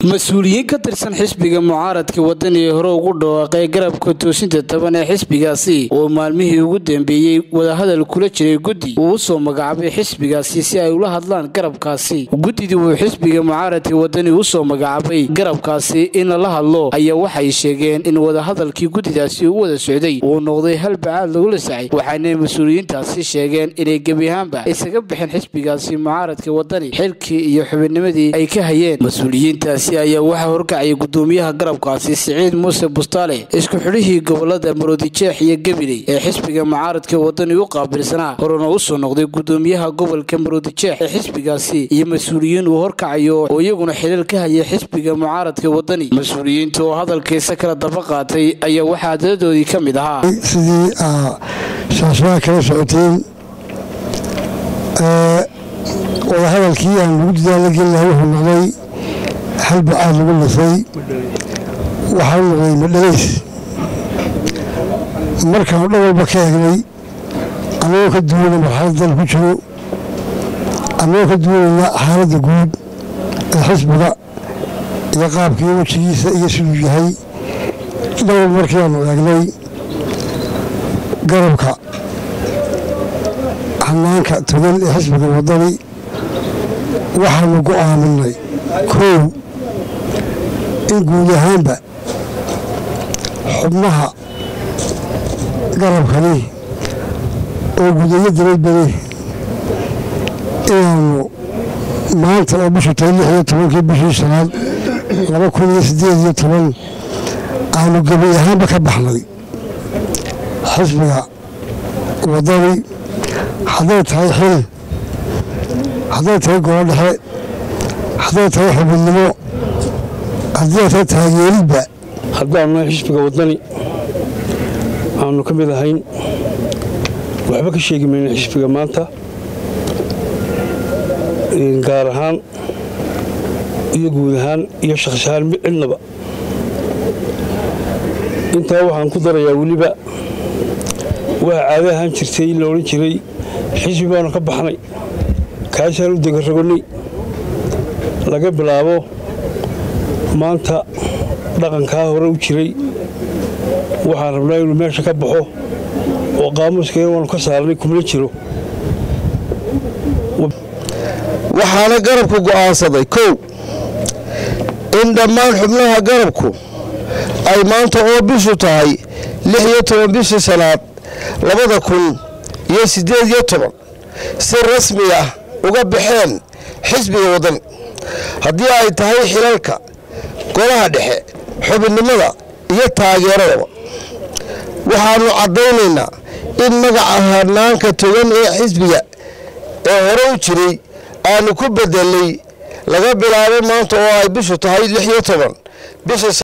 mas-uuliyiin ka tirsan xisbiga mucaaradka wadani ee hore ugu dhawaaqay garabka toosinta toban ee xisbigaasi oo maalmihii ugu dambeeyey wadahadal kula jiray guddi uu usoo magacaabay xisbigaasi si ay ula hadlaan garabkaasi guddidii uu xisbiga mucaaradka wadani usoo magacaabay garabkaasi in lala hadlo ayaa waxay sheegeen in wadahadalkii guddidaasi u wada socday uu noqday hal bacaad lagula sacay waxaana mas-uuliyiintaasi sheegeen inay gebi ahaanba isaga bixeen xisbigaasi mucaaradka wadani xilkii iyo xubinnimadii ay ka hayeen mas-uuliyiintaasi ayaa waxaa horkacayay gudoomiyaha garabkaasi siciid muuse bustaale isku xidhihii gobolada maroodijeex iyo gabiley ee xisbiga mucaaradka wadani u qaabilsanaa horena usoo noqday gudoomiyaha gobolka maroodijeex ee xisbigaasi iyo mas-uuliyiin uu horkacayo oo iyaguna xilal ka hayay xisbiga mucaaradka wadani mas-uuliyiinta oo hadalkiisa kala daba qaatay ayaa waxaa daladoodii ka mid ahaa sidii shaashbaha kala socoteen wadahadalkii aan lagu dadaala gelin laha wuxuu noqday hal bacaad lagu lisay waxaa u noqday madhalays markaan dhan walba ka egnay annagoo ka duwanayna marxalad dal ku jiro annagoo ka duwanayna xaaladda guud ee xisbiga iyo qaabkii wejigiisa iyo siduu yahay dhan walba markii aanu eegnay garabka hanaanka togan ee xisbiga wadani waxaanu go'aaminay koow in guud ahaanba xubnaha garabkani oo gudayo dabadbade inaanu maanta oo bishu tahay lix iyo tobankii bishii shanaad laba kun iyo siddeed iyo toban aanu gebi ahaanba ka baxnay xisbiga wadani hadday tahay xil hadday tahay golo dhexe hadday tahay xubinnimo haddii ay tahay taageeridba haddaanu nahay xisbiga wadani aanu ka mid ahayn waxba ka sheegi mayna xisbiga maanta gaar ahaan iyo guud ahaan iyo shakhs ahaan cidnaba intaa waxaan ku darayaa weliba waa caado ahaan jirtay in la odhan jiray xisbi baanu ka baxnay kaasaan u degarragonay laga bilaabo maanta dhaqankaa hore u jiray waxaan rabnaa inuu meesha ka baxo oo qaamuuskeen waanu ka saarnay kumla jiro waxaana garabku go'aansaday kow in dhammaan xubnaha garabku ay maanta oo bishu tahay lix iyo toban bishii sanaad labada kun iyo siddeed iyo toban si rasmi ah uga baxeen xisbiga wadani haddii ay tahay xilalka golaha dhexe xubinnimada iyo taageeradaba waxaannu caddaynaynaa in magaca hanaanka togan ee xisbiga ee hore u jiray aanu ku bedelay laga bilaabo maanta oo ay bishu tahay lix iyo toban bisha